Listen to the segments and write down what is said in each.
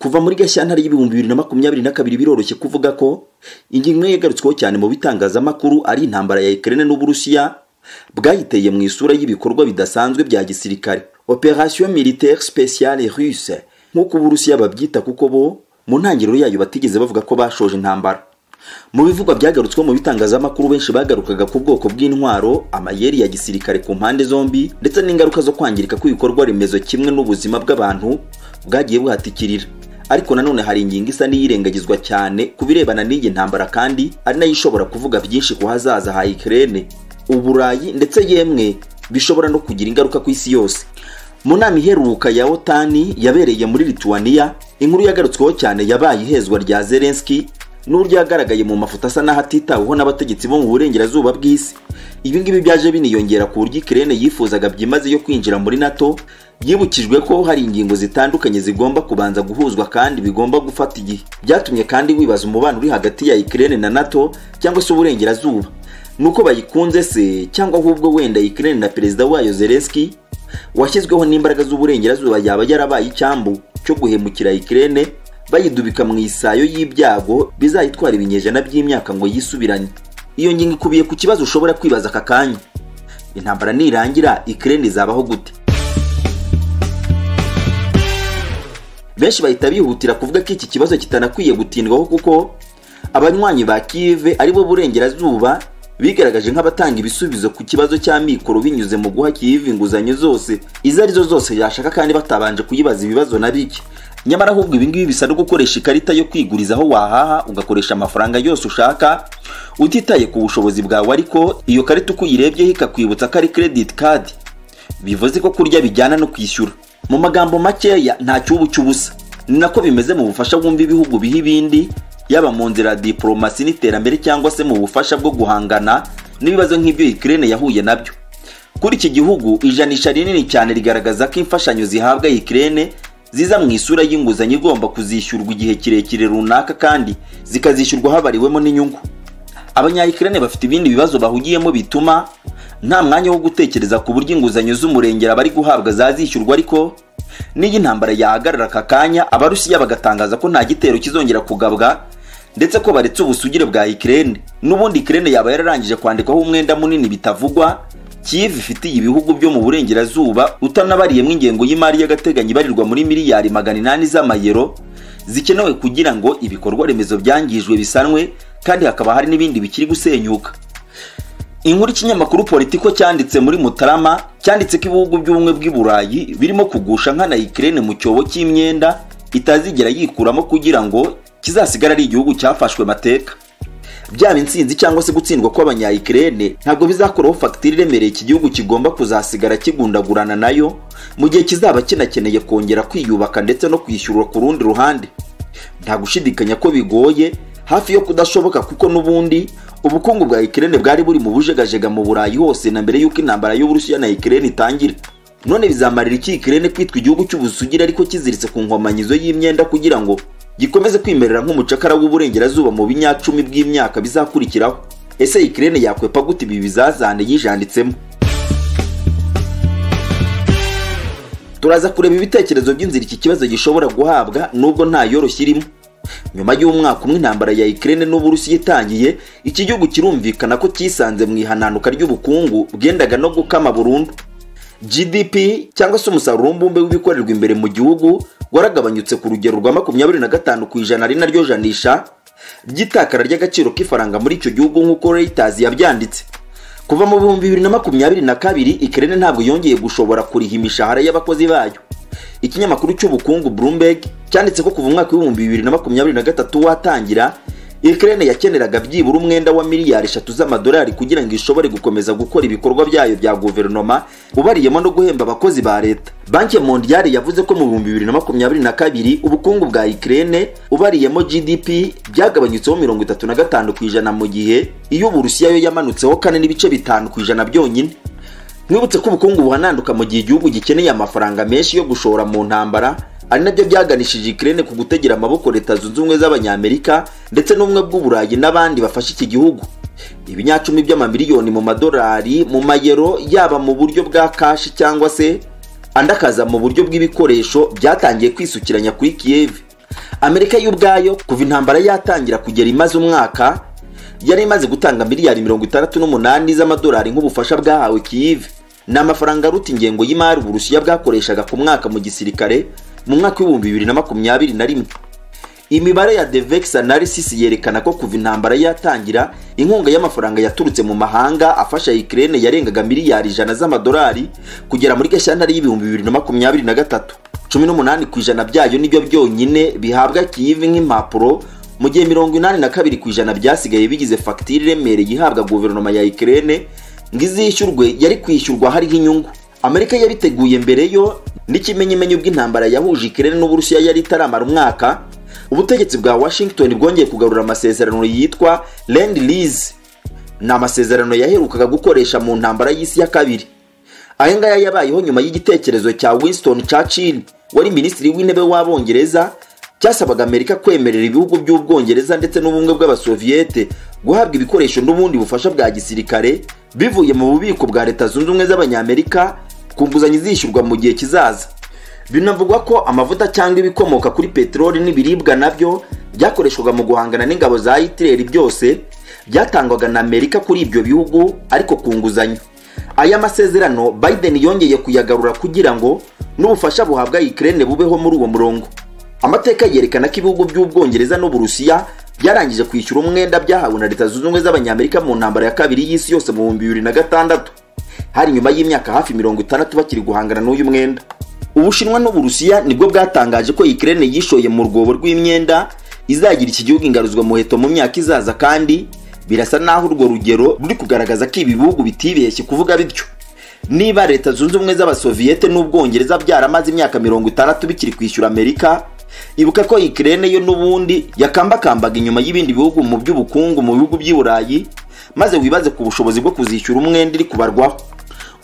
kuva muri gashyantare y'ibihumbi bibiri na makumyabiri na kabiri biroroshye kuvuga ko ingingo yagarutsweho cyane mu bitangazamakuru ari intambara ya Ukraine n'Uburusiya bwayiteye mu isura y'ibikorwa bidasanzwe bya gisirikare operation militaire spéciale russe nk'uko Uburusiya babyita kuko bo mu ntangiriro yayo batigeze bavuga ko bashoje intambara mu bivugwa byagarutsweho mu bitangazamakuru benshi bagarukaga ku bwoko bw'intwaro amayeri ya gisirikare ku mpande zombi ndetse n'ingaruka zo kwangirika kw'ibikorwa remezo kimwe n'ubuzima bw'abantu bwagiye buhatikirira ariko nanone hari ingingo isa n'iyirengagizwa cyane ku birebana n'iyi ntambara kandi ari nayo ishobora kuvuga byinshi ku hazaza ha Ukraine uburayi ndetse yemwe bishobora no kugira ingaruka ku isi yose mu nama iheruka ya otani yabereye muri lituwaniya inkuru yagarutsweho cyane yabaye ihezwa rya zelenski n'uburyo yagaragaye mu mafoto asa n'ahatitaweho n'abategetsi bo mu burengerazuba bw'isi ibi ngibi byaje biniyongera ku buryo ikirere yifuzaga byimazeyo kwinjira muri nato yibukijwe ko hari ingingo zitandukanye zigomba kubanza guhuzwa kandi bigomba gufata igihe byatumye kandi wibaza umubano uri hagati ya ikirere na nato cyangwa se uburengerazuba nuko bayikunze se cyangwa ahubwo wenda ikirere na perezida wayo zelenski washyizweho n'imbaraga z'uburengerazuba yaba yarabaye icyambu cyo guhemukira ikirere bayidubika mu isayo y'ibyago bizayitwara ibinyejana by'imyaka ngo yisubiranye iyo ngingo ikubiye ku kibazo ushobora kwibaza aka kanya intambara nirangira ikirere izabaho gute benshi bahita bihutira kuvuga ko iki kibazo kitanakwiye gutindwaho kuko abanywanyi ba kive aribo burengerazuba bigaragaje nk'abatanga ibisubizo ku kibazo cya mikoro binyuze mu guha kive inguzanyo zose izo arizo zose yashaka kandi batabanje kuyibaza ibibazo na bike nyamara ahubwo ibingibi bisa no gukoresha ikarita yo kwiguriza aho wahaha ugakoresha amafaranga yose ushaka utitaye ku bushobozi bwawe ariko iyo karita uko uyirebyeho ikakwibutsa ko ari credit card bivuze ko kurya bijyana no kwishyura mu magambo makeya nta cyubu cy'ubusa ni nako bimeze mu bufasha bwumva ibihugu biha ibindi yaba mu nzira ya diporomasi n'iterambere cyangwa se mu bufasha bwo guhangana n'ibibazo nk'ibyo ikirere yahuye nabyo kuri iki gihugu ijanisha rinini cyane rigaragaza ko imfashanyo zihabwa ikirere ziza mu isura y'inguzanyo igomba kuzishyurwa igihe kirekire runaka kandi zikazishyurwa habariwemo n'inyungu abanyayikirane bafite ibindi bibazo bahugiyemo bituma nta mwanya wo gutekereza ku buryo inguzanyo z'umurengera bari guhabwa zazishyurwa ariko n'iyo intambara yahagarara aka kanya abarusiya bagatangaza ko nta gitero kizongera kugabwa ndetse ko baretse ubusugire bwa ikirere n'ubundi ikirere yaba yararangije kwandikwaho umwenda munini bitavugwa kivu ifitiye ibihugu byo mu burengerazuba utanabariyemo ingengo y'imari y'agateganyo ibarirwa muri miliyari magana inani z'amayero zikenewe kugira ngo ibikorwa remezo byangijwe bisanwe kandi hakaba hari n'ibindi bikiri gusenyuka inkuru ikinyamakuru politiko cyanditse muri mutarama cyanditse ko ibihugu by'ubumwe bw'i burayi birimo kugusha nkana ikirere mu cyobo cy'imyenda itazigera yikuramo kugira ngo kizasigare ari igihugu cyafashwe mateka byaba insinzi cyangwa se gutsindwa kw'abanyayikirene ntabwo bizakoraho fagitire iremereye iki gihugu kigomba kuzasigara kigundagurana nayo mu gihe kizaba kinakeneye kongera kwiyubaka ndetse no kwishyurwa ku rundi ruhande nta gushidikanya ko bigoye hafi yo kudashoboka kuko n'ubundi ubukungu bwa ikirene bwari buri mu bujegajega mu burayi hose na mbere y'uko intambara y'uburusiya na ikirene itangira none bizamarira iki ikirene kwitwa igihugu cy'ubusugire ariko kiziritse ku nkomanyizo y'imyenda kugira ngo gikomeze kwimerera nk'umucakara w'uburengerazuba mu binyacumi bw'imyaka bizakurikiraho ese ikirere yakwepa gute ibi bizazane yijanditsemo turaza kureba ibitekerezo by'inzira iki kibazo gishobora guhabwa nubwo nta yoroshye irimo nyuma y'umwaka umwe intambara ya ikirere n'uburusiya itangiye iki gihugu kirumvikana ko cyisanze mu ihananuka ry'ubukungu bwendaga no gukama burundu gdp cyangwa se umusaruro w'umbumbe w'ibikorerwa imbere mu gihugu waragabanyutse ku rugero rwa makumyabiri na gatanu ku ijana ari naryo janisha ry'itakara ry'agaciro k'ifaranga muri icyo gihugu nk'uko Reuters yabyanditse kuva mu bihumbi bibiri na makumyabiri na kabiri ikirere ntabwo yongeye gushobora kuriha imishahara y'abakozi bayo ikinyamakuru cy'ubukungu Bloomberg cyanditse ko kuva umwaka w'ibihumbi bibiri na makumyabiri na gatatu watangira ikirere yakeneraga byibura umwenda wa miliyari eshatu z'amadolari kugira ngo ishobore gukomeza gukora ibikorwa byayo bya guverinoma ubariyemo no guhemba abakozi ba leta banki mondiale yavuze ko mu bihumbi bibiri na makumyabiri na kabiri ubukungu bwa ikirere ubariyemo gdp byagabanyutseho mirongo itatu na gatanu ku ijana mu gihe iy'uburusiya yo yamanutseho kane n'ibice bitanu ku ijana byonyine mwibutse ko ubukungu buhananduka mu gihe igihugu gikeneye amafaranga menshi yo gushora mu ntambara ari nabyo byaganishije ikirere ku gutegera amaboko leta zunze ubumwe z'abanyamerika ndetse n'ubumwe bw'uburayi n'abandi bafashe iki gihugu ibinyacumi by'amamiliyoni mu madolari mu mayero yaba mu buryo bwa kashi cyangwa se andi akaza mu buryo bw'ibikoresho byatangiye kwisukiranya kuri kiyevi amerika y'ubwayo kuva intambara yatangira kugera imaze umwaka yari imaze gutanga miliyari mirongo itandatu n'umunani z'amadolari nk'ubufasha bwahawe kiyive ni amafaranga aruta ingengo y'imari uburusiya bwakoreshaga ku mwaka mu gisirikare mu mwaka w'ibihumbi bibiri na makumyabiri na rimwe imibare ya devex analysis yerekana ko kuva intambara yatangira inkunga y'amafaranga yaturutse mu mahanga afasha Ukraine yarengaga miliyari ijana z'amadolari kugera muri gashyantare y'ibihumbi bibiri na makumyabiri na gatatu cumi n'umunani ku ijana byayo nibyo byonyine bihabwa kiyivi nk'impapuro mu gihe mirongo inani na kabiri ku ijana byasigaye bigize fagitire iremereye ihabwa guverinoma ya Ukraine ngo izishyurwe yari kwishyurwa hariho inyungu amerika yabiteguye mbere yo n'ikimenyimenyi bw'intambara yahuje Ukraine n'uburusiya yari itaramara umwaka ubutegetsi bwa washington bwongeye kugarura amasezerano yitwa land lease ni amasezerano yaherukaga gukoresha mu ntambara y'isi ya kabiri aya ngaya yabayeho nyuma y'igitekerezo cya winston churchill wari minisitiri w'intebe w'abongereza cyasabaga amerika kwemerera ibihugu by'ubwongereza ndetse n'ubumwe bw'abasoviyete guhabwa ibikoresho n'ubundi bufasha bwa gisirikare bivuye mu bubiko bwa leta zunze ubumwe z'abanyamerika ku nguzanyo izishyurwa mu gihe kizaza binavugwa ko amavuta cyangwa ibikomoka kuri peteroli n'ibiribwa nabyo byakoreshwaga mu guhangana n'ingabo za hitileri byose byatangwaga na amerika kuri ibyo bihugu ariko ku nguzanyo aya masezerano biden yongeye kuyagarura kugira ngo n'ubufasha buhabwa ukraine bubeho muri uwo murongo amateka yerekana ko ibihugu by'ubwongereza n'uburusiya byarangije kwishyura umwenda byahawe na leta zunze ubumwe z'abanyamerika mu ntambara ya kabiri y'isi yose mu bihumbi bibiri na gatandatu hari nyuma y'imyaka hafi mirongo itandatu bakiri guhangana n'uyu mwenda ubushinwa n'uburusiya nibwo bwatangaje ko Ukraine yishoye mu rwobo rw'imyenda izagira iki gihugu ingaruzwa muheto mu myaka izaza kandi birasa naho urwo rugero ruri kugaragaza ko ibi bihugu bitibeshye kuvuga bityo niba leta zunze ubumwe z'abasoviyete n'ubwongereza byaramaze imyaka mirongo itandatu bikiri kwishyura amerika ibuka ko Ukraine yo n'ubundi yakambakambaga inyuma y'ibindi bihugu mu by'ubukungu mu bihugu by'i burayi maze wibaze ku bushobozi bwo kuzishyura umwenda iri kubarwaho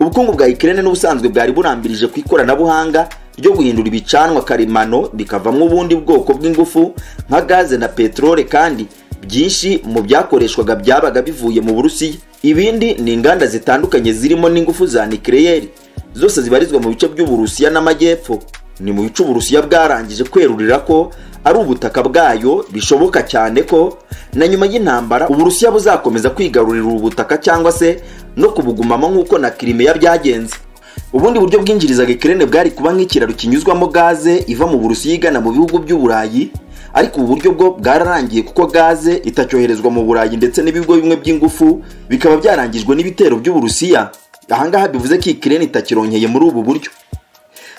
ubukungu bwa Ukraine n'ubusanzwe bwari burambirije ku ikoranabuhanga ryo guhindura ibicanwa karemano bikavamo ubundi bwoko bw'ingufu nka gaze na peteroli kandi byinshi mu byakoreshwaga byabaga bivuye mu burusiya ibindi ni inganda zitandukanye zirimo n'ingufu za nikeleyeri zose zibarizwa mu bice by'uburusiya n'amajyepfo ni mu bice uburusiya bwarangije kwerurira ko ari ubutaka bwayo bishoboka cyane ko na nyuma y'intambara uburusiya buzakomeza kwigarurira ubu butaka cyangwa se no kubugumamo nk'uko na kirimeya byagenze ubundi buryo bwinjirizaga ikirere bwari kuba nk'ikiraro kinyuzwamo gaze iva mu burusiya igana mu bihugu by'uburayi ariko ubu buryo bwo bwararangiye kuko gaze itacyoherezwa mu burayi ndetse n'ibigo bimwe by'ingufu bikaba byarangijwe n'ibitero by'uburusiya ahangaha bivuze ko ikirere itakironkeye muri ubu buryo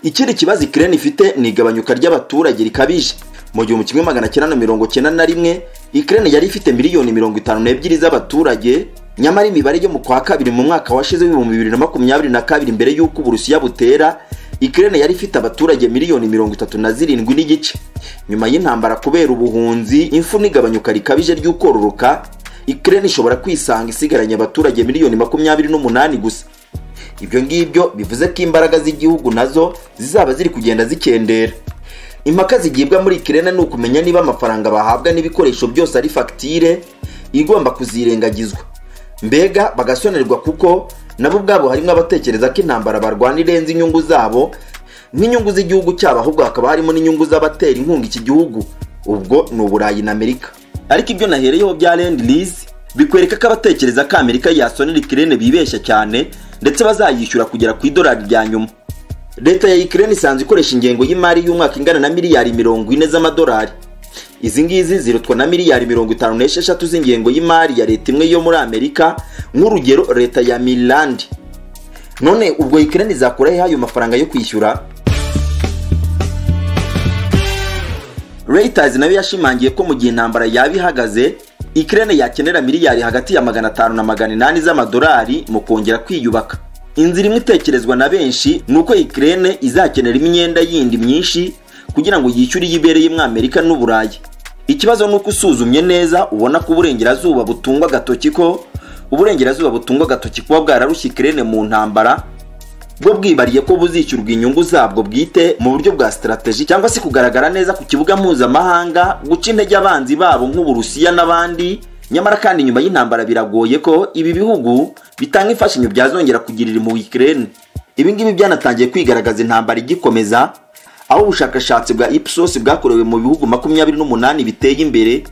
ikindi kibazo ikirere ifite ni igabanyuka ry'abaturage rikabije mu gihumbi kimwe magana cyenda na mirongo cyenda na rimwe ikirere yari ifite miliyoni mirongo itanu n'ebyiri z'abaturage nyamara imibare yo mu kwa kabiri mu mwaka washize w'ibihumbi bibiri na makumyabiri na kabiri mbere y'uko uburusiya butera ikirere yari ifite abaturage miliyoni mirongo itatu na zirindwi n'igice nyuma y'intambara kubera ubuhunzi imfu n'igabanyuka rikabije ry'ukororoka ikirere ishobora kwisanga isigaranye abaturage miliyoni makumyabiri n'umunani gusa ibyo ngibyo bivuze ko imbaraga z'igihugu nazo zizaba ziri kugenda zikendera impaka zigibwa muri ikirere ni ukumenya niba amafaranga bahabwa n'ibikoresho byose ari fagitire igomba kuzirengagizwa mbega bagasonerwa kuko nabo ubwabo harimo abatekereza ko intambara barwana irenze inyungu zabo nk'inyungu z'igihugu cyabo ahubwo hakaba harimo n'inyungu z'abatera inkunga iki gihugu ubwo ni uburayi na amerika ariko ibyo nahereyeho bya land lease bikwereka ko abatekereza ko amerika yasonera ikirere bibeshya cyane ndetse bazayishyura kugera ku idolari rya nyuma leta ya Ukraine isanzwe ikoresha ingengo y'imari y'umwaka ingana na miliyari mirongo ine z'amadolari izi ngizi zirutwa na miliyari mirongo itanu n'esheshatu z'ingengo y'imari ya leta imwe yo muri amerika nk'urugero leta ya Maryland none ubwo Ukraine izakura hehe ayo mafaranga yo kwishyura Reuters nayo yashimangiye ko mu gihe intambara yaba ihagaze Ukraine yakenera miliyari hagati ya magana atanu na magana inani z'amadolari mu kongera kwiyubaka inzira imwe itekerezwa na benshi ni uko ikirere izakenera imyenda yindi myinshi kugira ngo yishyure iyo ibereye mu amerika n'uburayi ikibazo ni uko usuzumye neza ubona ko uburengerazuba butungwa agatoki ko uburengerazuba butungwa agatoki kuba bwararushye ikirere mu ntambara bwo bwibariye ko buzishyurwa inyungu zabwo bwite mu buryo bwa sitarateji cyangwa se kugaragara neza ku kibuga mpuzamahanga guca intege abanzi babo nk'uburusiya n'abandi nyamara kandi nyuma y'intambara biragoye ko ibi bihugu bitanga imfashanyo byazongera kugirira impuhwe Ukraine ibi ngibi byanatangiye kwigaragaza intambara igikomeza aho ubushakashatsi bwa ipsos bwakorewe mu bihugu makumyabiri n'umunani biteye imbere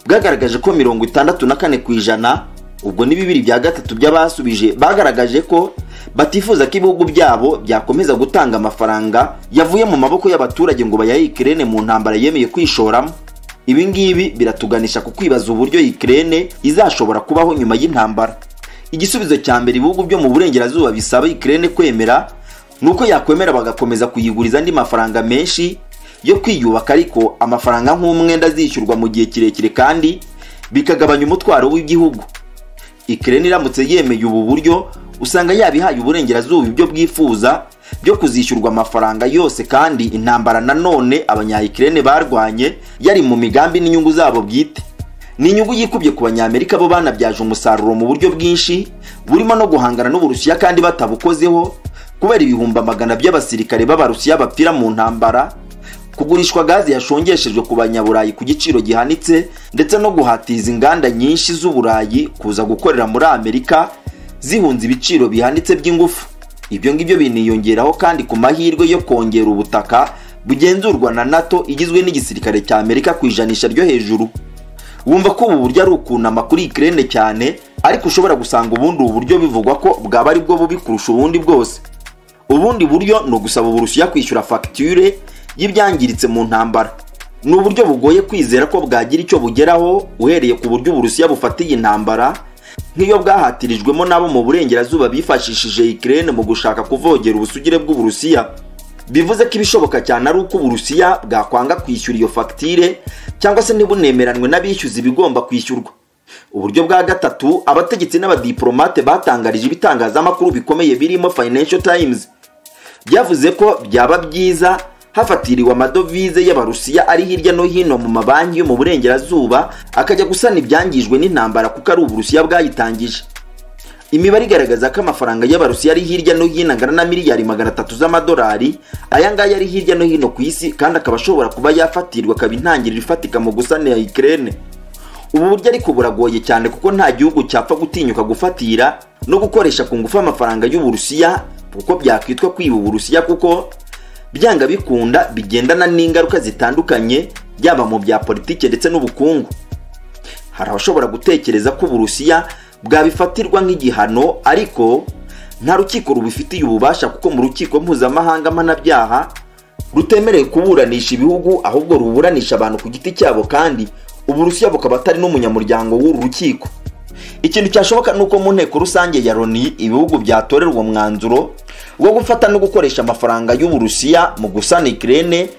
bwagaragaje ko mirongo itandatu na kane ku ijana ubwo ni bibiri bya gatatu by'abasubije bagaragaje ko batifuza ko ibihugu byabo byakomeza gutanga amafaranga yavuye mu maboko y'abaturage ngo bayahe ikirere mu ntambara yemeye kwishoramo ibi ngibi biratuganisha ku kwibaza uburyo ikirere izashobora kubaho nyuma y'intambara igisubizo cya mbere ibihugu byo mu burengerazuba bisaba ikirere kwemera ni uko yakwemera bagakomeza kuyiguriza andi mafaranga menshi yo kwiyubaka ariko amafaranga nk'umwenda azishyurwa mu gihe kirekire kandi bikagabanya umutwaro w'igihugu ikirere iramutse yemeye ubu buryo usanga yabihaye uburengerazuba ibyo bwifuza byo kuzishyurwa amafaranga yose kandi intambara nanone abanyayikirene barwanye yari mu migambi n'inyungu zabo bwite ni inyungu yikubye ku banyamerika bo banabyaje umusaruro mu buryo bwinshi burimo no guhangana n'uburusiya kandi batabukozeho kubera ibihumbi amagana by'abasirikare b'abarusiya bapfira mu ntambara kugurishwa gazi yashongeshejwe ku banyaburayi ku giciro gihanitse ndetse no guhatiza inganda nyinshi z'uburayi kuza gukorera muri amerika zihunze ibiciro bihanitse by'ingufu ibyo ngibyo biniyongeraho kandi ku mahirwe yo kongera ubutaka bugenzurwa na nato igizwe n'igisirikare cya amerika ku ijanisha ryo hejuru wumva ko ubu buryo ari ukunama kuri ikirere cyane ariko ushobora gusanga ubundi ubu buryo bivugwa ko bwaba ari bwo bubi kurusha ubundi bwose ubundi buryo ni ugusaba uburusiya kwishyura fagitire y'ibyangiritse mu ntambara ni uburyo bugoye kwizera ko bwagira icyo bugeraho uhereye ku buryo uburusiya bufatiye intambara nk'iyo bwahatirijwemo n'abo mu burengerazuba bifashishije ikirere mu gushaka kuvogera ubusugire bw'uburusiya bivuze ko ibishoboka cyane ari uko uburusiya bwakwanga kwishyura iyo fagitire cyangwa se ntibunemeranwe n'abishyuza ibigomba kwishyurwa uburyo bwa gatatu abategetsi n'abadiporomate batangarije ibitangazamakuru bikomeye birimo financial times byavuze ko byaba byiza hafatiriwe amadovize y'abarusiya ari hirya no hino mu mabanki yo mu burengerazuba akajya gusana ibyangijwe n'intambara kuko ari uburusiya bwayitangije imibare igaragaza ko amafaranga y'abarusiya ari hirya no hino angana na miliyari magana atatu z'amadolari aya ngaya ari hirya no hino ku isi kandi akaba ashobora kuba yafatirwa akaba intangiriro ifatika mu gusanira ikirere ubu buryo ariko buragoye cyane kuko nta gihugu cyapfa gutinyuka gufatira no gukoresha ku ngufu amafaranga y'uburusiya kuko byakwitwa kwiba uburusiya kuko byanga bikunda bigendana n'ingaruka zitandukanye yaba mu bya politiki ndetse n'ubukungu hari abashobora gutekereza ko uburusiya bwabifatirwa nk'igihano ariko nta rukiko rubifitiye ububasha kuko mu rukiko mpuzamahanga mpanabyaha rutemerewe kuburanisha ibihugu ahubwo ruburanisha abantu ku giti cyabo kandi uburusiya bukaba atari n'umunyamuryango w'uru rukiko ikintu cyashoboka ni uko mu nteko rusange ya loni ibihugu byatorerwa umwanzuro wo gufata no gukoresha amafaranga y'uburusiya mu gusana ikirere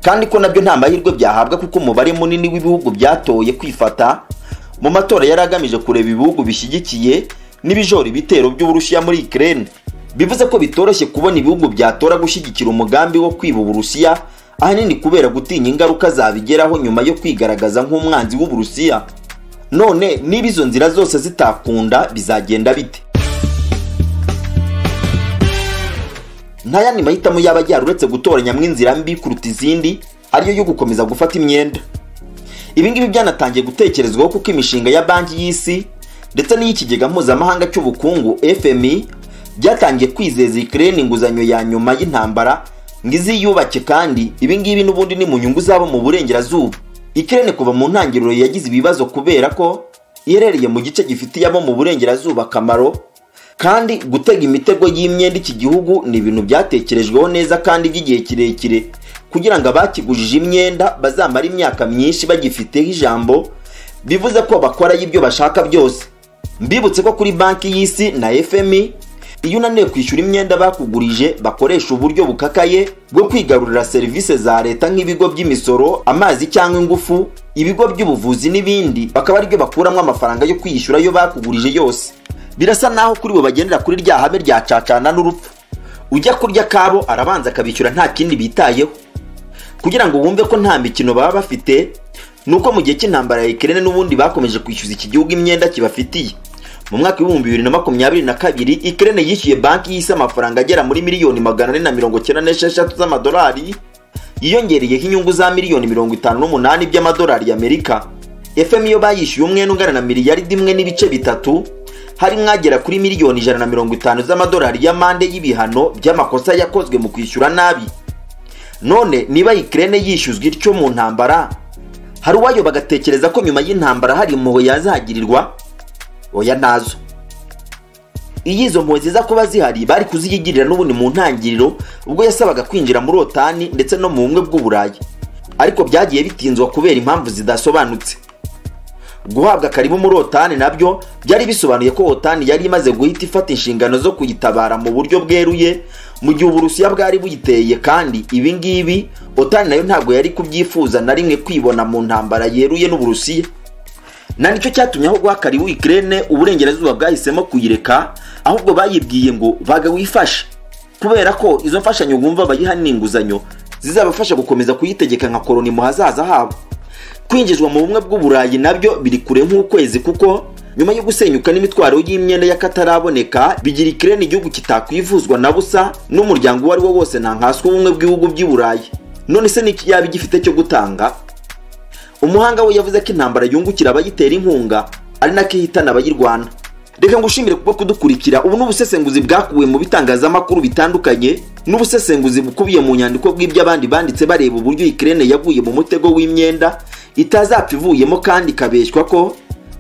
kandi ko nabyo nta mahirwe byahabwa kuko umubare munini w'ibihugu byatoye kwifata mu matora yari agamije kureba ibihugu bishyigikiye n'ibijora ibitero by'uburusiya muri ikirere bivuze ko bitoroshye kubona ibihugu byatora gushyigikira umugambi wo kwiba uburusiya ahanini kubera gutinya ingaruka zabigeraho nyuma yo kwigaragaza nk'umwanzi w'uburusiya none niba izo nzira zose zitakunda bizagenda bite ntayandi mahitamo yaba ajyara uretse gutoranyamo inzira mbi kuruta izindi ariyo yo gukomeza gufata imyenda ibi ngibi byanatangiye gutekerezwaho kuko imishinga ya banki y'isi ndetse n'iy'ikigega mpuzamahanga cy'ubukungu fmi byatangiye kwizeza ikirere inguzanyo ya nyuma y'intambara ngo iziyubake kandi ibi ngibi n'ubundi ni mu nyungu zabo mu burengerazuba ikirere kuva mu ntangiriro yagize ibibazo kubera ko iherereye mu gice gifitiye abo mu burengerazuba akamaro kandi gutega imitego y'imyenda iki gihugu ni ibintu byatekerejweho neza kandi by'igihe kirekire kugira ngo abakigujije imyenda bazamara imyaka myinshi bagifiteho ijambo bivuze ko bakorayo ibyo bashaka byose mbibutse ko kuri banki y'isi na fmi iyo unaniwe kwishyura imyenda bakugurije bakoresha uburyo bukakaye bwo kwigarurira serivisi za leta nk'ibigo by'imisoro amazi cyangwa ingufu ibigo by'ubuvuzi n'ibindi bakaba aribyo bakuramo amafaranga yo kwiyishyura ayo bakugurije yose birasa naho kuri bo bagendera kuri rya habe rya cacana n'urupfu ujya kurya kabo arabanza akabishyura nta kindi bitayeho kugira ngo wumve ko nta mikino baba bafite ni uko mu gihe cy'intambara ya ikirere n'ubundi bakomeje kwishyuza iki gihugu imyenda kibafitiye mu mwaka w'ibihumbi bibiri na makumyabiri na kabiri ikirere yishyuye banki y'isi amafaranga agera muri miliyoni magana ane na mirongo icyenda n'esheshatu z'amadolari yiyongereyeho inyungu za miliyoni mirongo itanu n'umunani by'amadolari y'amerika fm yo bayishyuye umwenda ungana na miliyaridi imwe n'ibice bitatu hari mwagera kuri miliyoni ijana na mirongo itanu z'amadolari y'amande y'ibihano by'amakosa yakozwe mu kwishyura nabi none niba Ukraine yishyuzwa ityo mu ntambara hari uwayo bagatekereza ko nyuma y'intambara hari impuhwe yazahagirirwa oya nazo iyo izo mpuhwe ziza kuba zihari bari kuziyigirira n'ubundi mu ntangiriro ubwo yasabaga kwinjira muri otani ndetse no mu bumwe bw'uburayi ariko byagiye bitinzwa kubera impamvu zidasobanutse guhabwa karibu muri otani nabyo byari bisobanuye ko otani yari imaze guhita ifata inshingano zo kuyitabara mu buryo bweruye mu gihe uburusiya bwari buyiteye kandi ibi ngibi otani nayo ntabwo yari kubyifuza na rimwe kwibona mu ntambara yeruye n'uburusiya na nicyo cyatumye aho guha karibu ikirere uburengerazuba bwahisemo kuyireka ahubwo bayibwiye ngo baga wifashe kubera ko izo mfashanyo bumva bayiha n'inguzanyo zizabafasha gukomeza kuyitegeka nka koroni mu hazaza habo kwinjizwa mu bumwe bw'uburayi nabyo biri kure nk'ukwezi kuko nyuma yo gusenyuka n'imitwaro y'imyenda y'akataraboneka bigira ikirere igihugu kitakwivuzwa na busa n'umuryango uwo ari wo wose ntankaswe ubumwe bw'ibihugu by'i burayi none se n'iki yaba igifite cyo gutanga umuhanga we yavuze ko intambara yungukira abayitera inkunga ari nako ihitana abayirwana reka ngushimire kuba kudukurikira ubu ni ubusesenguzi bwakuwe mu bitangazamakuru bitandukanye n'ubusesenguzi bukubiye mu nyandiko bw'iby'abandi banditse bareba uburyo ikirere yaguye mu mutego w'imyenda itazapfa ivuyemo kandi ikabeshywa ko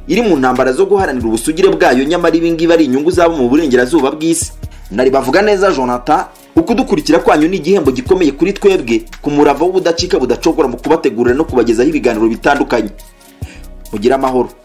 iri mu ntambara zo guharanira ubusugire bwayo nyamara ibingibi ari inyungu zabo mu burengerazuba bw'isi nari bavuga neza jonathan ukudukurikira kwanyu ni igihembo gikomeye kuri twebwe ku murava w'ubudacika budacogora mu kubategurira no kubagezaho ibiganiro bitandukanye mugire amahoro